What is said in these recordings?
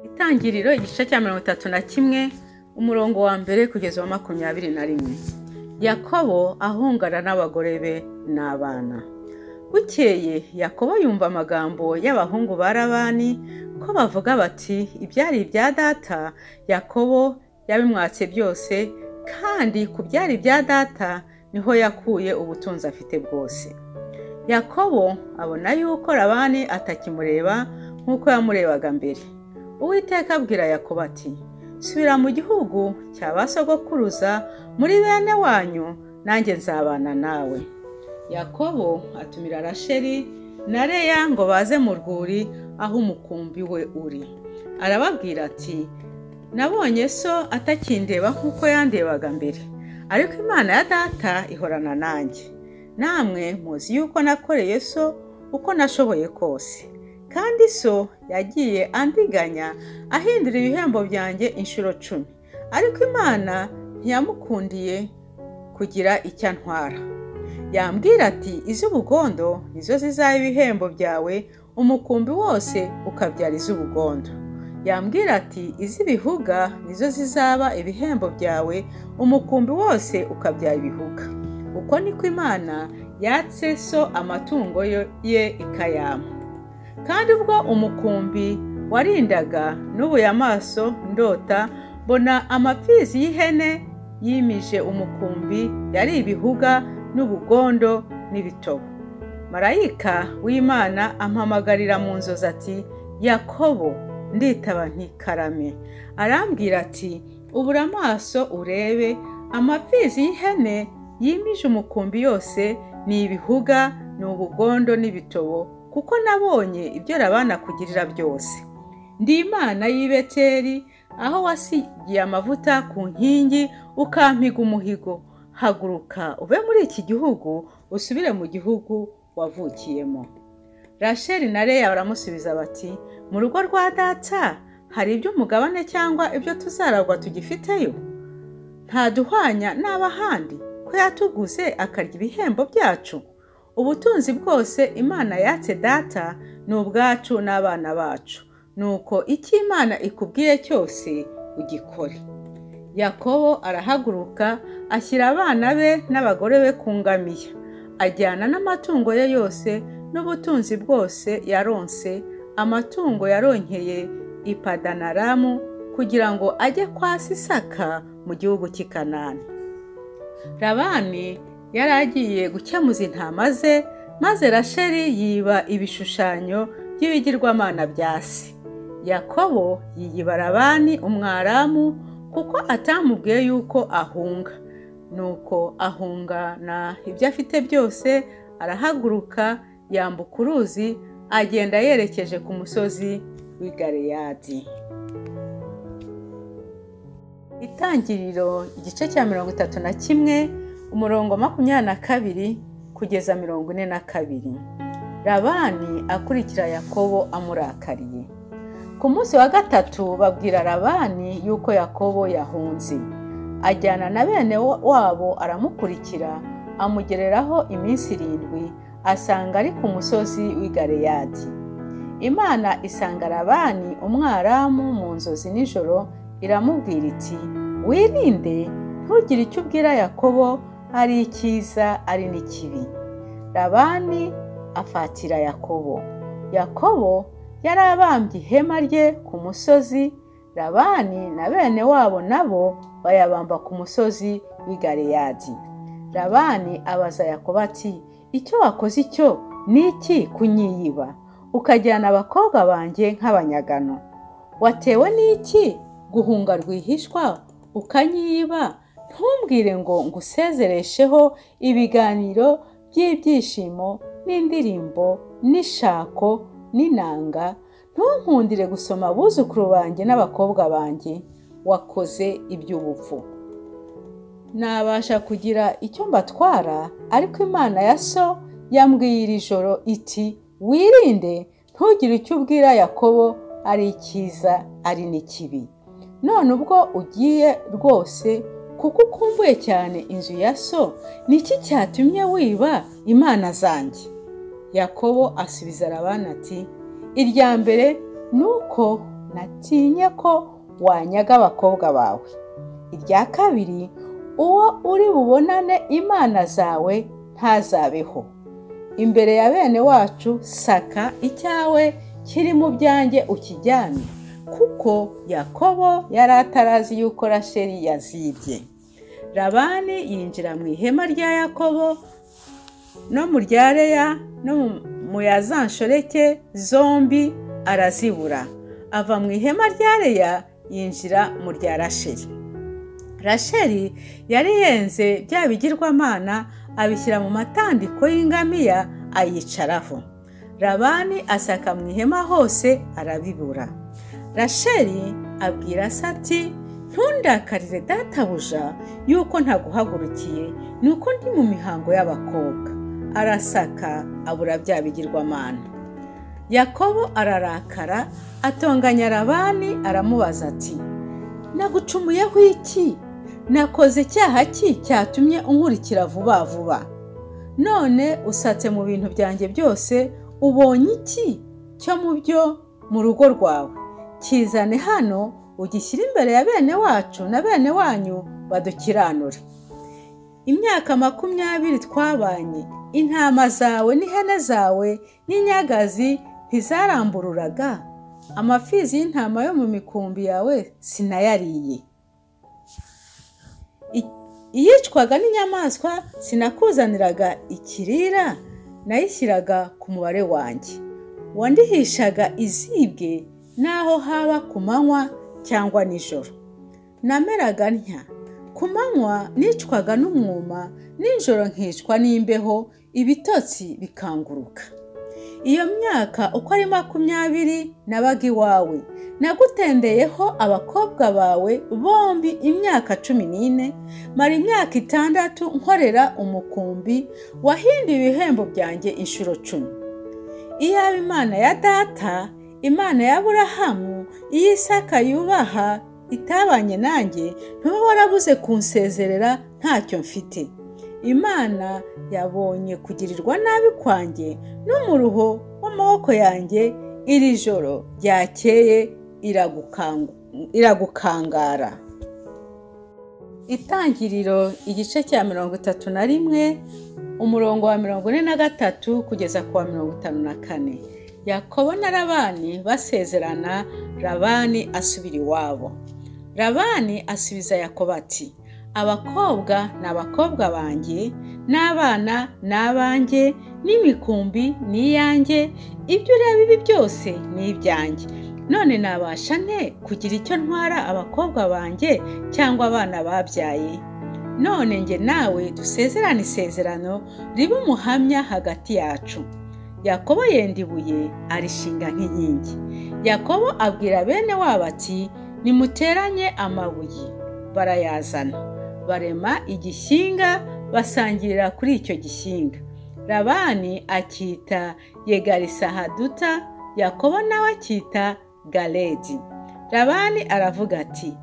Itangiriro igice cya mirongo itatu na kimwe umurongo wa mbere kugeza wa makumyabiri na rimwe yakobo ahungana n'abagore be n'abana bukeye yakobo yumva amagambo y'abahungu ba rabani ko bavuga bati ibyari ibya data yakobo yabimwatse byose kandi ku byari ibya data niho yakuye ubutunzi afite bwose yakobo abona yuko rabani atakimureba nk'uko yamurebaga mbere uwiteka abwira yakobo ati subira mu gihugu cya ba sogokuruza muri bene wanyu nanjye nzabana nawe yakobo atumira rasheli na reya ngo baze mu rwuri aho umukumbi we uri arababwira ati nabonye so atakindeba nk'uko yandebaga mbere ariko imana ya data ihorana nanjye namwe muzi yuko nakoreye so uko nashoboye kose kandi so yagiye andiganya ahindura ibihembo byanjye inshuro cumi ariko imana ntiyamukundiye kugira icyo antwara yambwira ati iz'ubugondo nizo zizaba ibihembo byawe umukumbi wose ukabyara iz'ubugondo yambwira ati iz'ibihuga nizo zizaba ibihembo byawe umukumbi wose ukabyara ibihuga uko niko imana yatse so amatungo ye ikayama kandi ubwo umukumbi warindaga n'ubuye amaso ndota mbona amapfizi y'ihene yimije umukumbi yari ibihuga n'ubugondo n'ibitobo marayika w'imana ampamagarira mu nzozi ati yakobo nditaba ntikarame arambwira ati ubura amaso urebe amapfizi y'ihene yimije umukumbi yose ni ibihuga ni ubugondo n'ibitobo kuko nabonye ibyo rabana kugirira byose ndi imana y'ibeteri aho wasigiye amavuta ku nkingi ukampiga umuhigo haguruka uve muri iki gihugu usubire mu gihugu wavukiyemo rasheli na reya baramusubiza bati mu rugo rwa data hari iby'umugabane cyangwa ibyo tuzaragwa tugifiteyo ntaduhwanya n'abahandi ko yatuguze akarya ibihembo byacu ubutunzi bwose imana yatse data ni ubwacu n'abana bacu nuko icyo imana ikubwiye cyose ugikore yakobo arahaguruka ashyira abana be n'abagore be ku ngamiya ajyana n'amatungo ye yose n'ubutunzi bwose yaronse amatungo yaronkeye ipadanaramu kugira ngo ajye kwa sisaka mu gihugu cy'ikanani rabani yari agiye gukemuza intama ze maze rasheli yiba ibishushanyo by'ibigirwamana bya se yakobo yiyiba rabani umwaramu kuko atamubwiye yuko ahunga nuko ahungana ibyo afite byose arahaguruka yambuka uruzi agenda yerekeje ku musozi w'i gareyadi itangiriro igice cya mirongo itatu na kimwe umurongo makumyabiri na kabiri kugeza mirongo ine na kabiri rabani akurikira yakobo amurakariye ku munsi wa gatatu babwira rabani yuko yakobo yahunze ajyana na bene wabo aramukurikira amugereraho iminsi irindwi asanga ari ku musozi w'i gareyadi imana isanga rabani umwaramu mu nzozi nijoro iramubwira iti wirinde ntugire icyo ubwira yakobo ari icyiza ari n'ikibi rabani afatira yakobo yakobo yari abambye ihema rye ku musozi rabani na bene wabo nabo bayabamba ku musozi w'i gareyadi rabani abaza yakobo ati icyo wakoze icyo ni iki kunyiyiba ukajyana abakobwa banjye nk'abanyagano watewe n'iki guhunga rwihishwa ukanyiba ntumbwire ngo ngusezeresheho ibiganiro by'ibyishimo n'indirimbo n'ishako n'inanga ntunkundire gusoma abuzukuru banjye n'abakobwa banjye wakoze iby'ubupfu nabasha kugira icyo mbatwara ariko imana ya so yambwiye iri joro iti wirinde ntugire icyo ubwira yakobo ari icyiza ari n'ikibi none ubwo ugiye rwose kuko ukumbuye cyane inzu ya so niki cyatumye wiba imana zanjye yakobo asubiza arabana ati irya mbere ni uko natinye ko wanyaga abakobwa bawe irya kabiri uwo uri bubonane imana zawe ntazabeho imbere ya bene wacu saka icyawe kiri mu byanjye ukijyane kuko yakobo yari atarazi yuko rasheli yazibye rabani yinjira mu ihema rya yakobo no mu rya reya no mu ya za nshoreke zombi arazibura ava mu ihema rya reya yinjira mu rya rasheli rasheli yari yenze bya bigirwamana abishyira mu matandiko y'ingamiya ayicaraho rabani asaka mu ihema hose arabibura rasheli abwira ati ntundakarire databuja yuko ntaguhagurukiye ni uko ndi mu mihango y'abakobwa arasaka abura bya bigirwamana yakobo ararakara atonganya rabani aramubaza ati nagucumuyeho iki nakoze icyaha ki cyatumye unkurikira vuba vuba none usatse mu bintu byanjye byose ubonye iki cyo mu byo mu rugo rwawe kizane hano ugishyire imbere ya bene wacu na bene wanyu badukiranure imyaka makumyabiri twabanye intama zawe n'ihene zawe n'inyagazi ntizarambururaga amafizi y'intama yo mu mikumbi yawe sinayariye iyicwaga n'inyamaswa sinakuzaniraga ikirira nayishyiraga ku mubare wanjye wandihishaga izibwe n'aho haba ku manywa cyangwa nijoro nameraga ntya ku manywa nicwaga n'umwuma nijoro nkicwa n'imbeho ibitotsi bikanguruka iyo myaka uko ari makumyabiri nabaga iwawe nagutendeyeho abakobwa bawe bombi imyaka cumi n'ine mara imyaka itandatu nkorera umukumbi wahinduye ibihembo byanjye inshuro cumi iyaba imana ya data imana ya burahamu iy'isaka yubaha itabanye nanjye ntube warabuze kunsezerera ntacyo mfite imana yabonye kugirirwa nabi kwanjye n'umuruho w'amaboko yanjye iri joro ryakeye iragukangara itangiriro igice cya mirongo itatu na rimwe umurongo wa mirongo ine na gatatu kugeza ku wa mirongo itanu na kane yakobo na rabani basezerana rabani asubira iwabo rabani asubiza yakobo ati abakobwa ni abakobwa banjye n'abana ni abanjye n'imikumbi ni iyanjye ibyo ureba ibi byose ni ibyanjye none nabasha nte kugira icyo ntwara abakobwa banjye cyangwa abana babyaye none njye nawe dusezerane isezerano riba umuhamya hagati yacu yakobo yenda ibuye arishinga nk'inkingi yakobo abwira bene wabo ati nimuteranye amabuye barayazana barema igishinga basangirira kuri icyo gishinga rabani akita yegarisahaduta yakobo nawe akita garedi rabani aravuga ati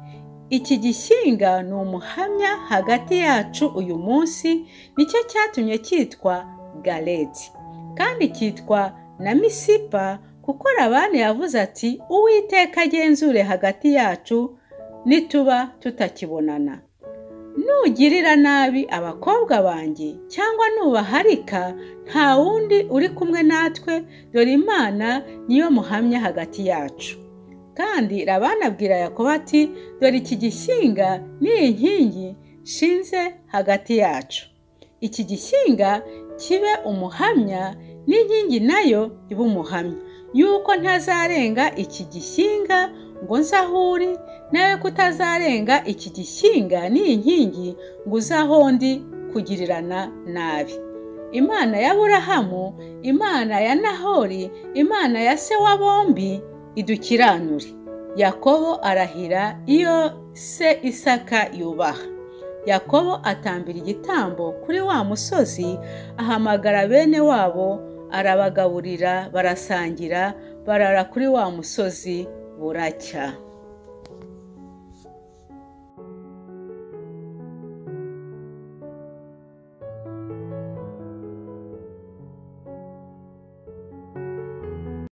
iki gishinga ni umuhamya hagati yacu uyu munsi nicyo cyatumye cyitwa garedi kandi cyitwa na misipa kuko rabani yavuze ati uwiteka agenzure hagati yacu nituba tutakibonana nugirira nabi abakobwa banjye cyangwa nubaharika nta wundi uri kumwe natwe dore imana niyo muhamya hagati yacu kandi rabana abwira yakobo ati dore iki gishinga n'iyi nkingi nshinze hagati yacu iki gishinga kibe umuhamya n'inkingi nayo ibe umuhamya yuko ntazarenga iki gishinga ngo nze aho uri nawe kutazarenga iki gishinga n'iyi nkingi ngo uze aho ndi kugirirana nabi imana ya burahamu imana ya nahori imana ya se wa bombi idukiranure yakobo arahira iyo se isaka yubaha yakobo atambira igitambo kuri wa musozi ahamagara bene wabo arabagaburira barasangira barara kuri wa musozi buracya